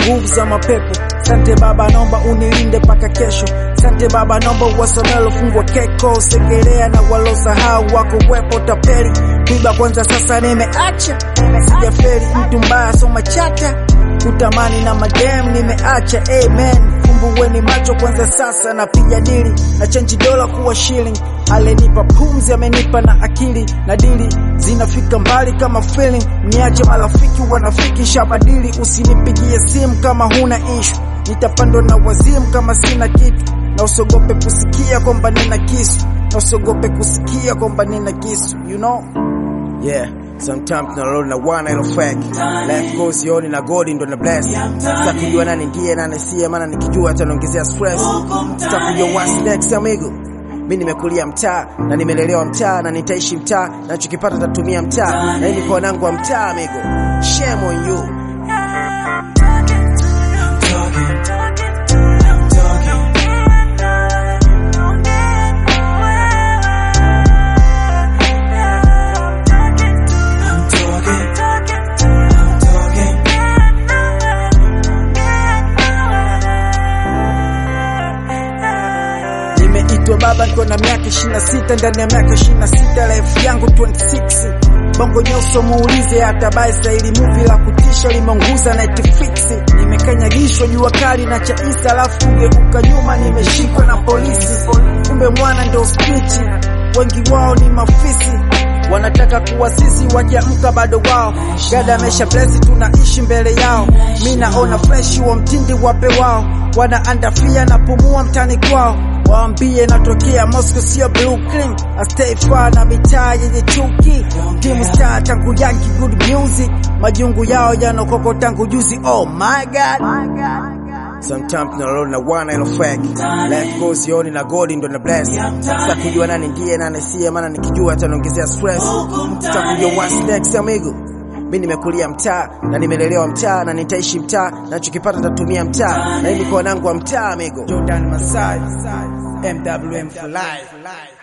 nguvu za mapepo. Sante Baba, naomba unilinde mpaka kesho. Sante Baba, naomba uwasomelo fungwa keko, segelea na walosahau wako wepo tapeli. Kuiba kwanza, sasa nimeacha, sijafeli mtu mbaya, soma chata kutamani na madem nimeacha. Amen, fumbuweni macho kwanza, sasa napiga dili na chenji dola kuwa shilling. Alenipa pumzi, amenipa na akili na dili zinafika mbali kama feeling. Niache marafiki wanafiki, shabadili. Usinipigie simu kama huna ishu, nitapandwa na wazimu kama sina kitu. Na usiogope kusikia kwamba nina kisu, na usiogope kusikia kwamba nina kisu, you know Yeah, sometimes tunalolo na wana ilo fake Life goes yoni na godi ndo na bless Sita kujua nani ndiye nani siye Maana nikijua ataniongezea stress Sita kujua what's next amigo mi nimekulia mtaa na nimelelewa mtaa na nitaishi mtaa nachokipata tatumia mtaa na hii ni kwa wanangu wa mtaa amigo shame on you Nimeitwa baba niko na miaka 26 ndani ya miaka 26 life yangu 26 bongo nyuso muulize hata bai staili movie la kutisha limeunguza Netflix nimekanyagishwa jua kali na chaisa alafu kugeuka nyuma nimeshikwa na polisi kumbe mwana ndio spichi wengi wao ni mafisi wanataka kuwa sisi wakiamka bado wao gada amesha blesi tunaishi mbele yao mi naona freshi wa mtindi wape wao wanaandafia na pumua mtani kwao waambie natokea Moscow sio Brooklyn I stay far na mitaa yenye chuki timu star tangu yanki good music majungu yao yanokoko tangu juzi oh my god Sometimes tunalolo na wana ilo fake Life goes yoni na godi ndo na bless Sita kujua nani ndiye nani siye Maana nikijua ataniongezea stress Sita kujua what's next amigo mi nimekulia mtaa na nimelelewa mtaa na nitaishi mtaa nachokipata tatumia mtaa na hii ni kwa wanangu wa mtaa amigo Jordan Masai MWM for life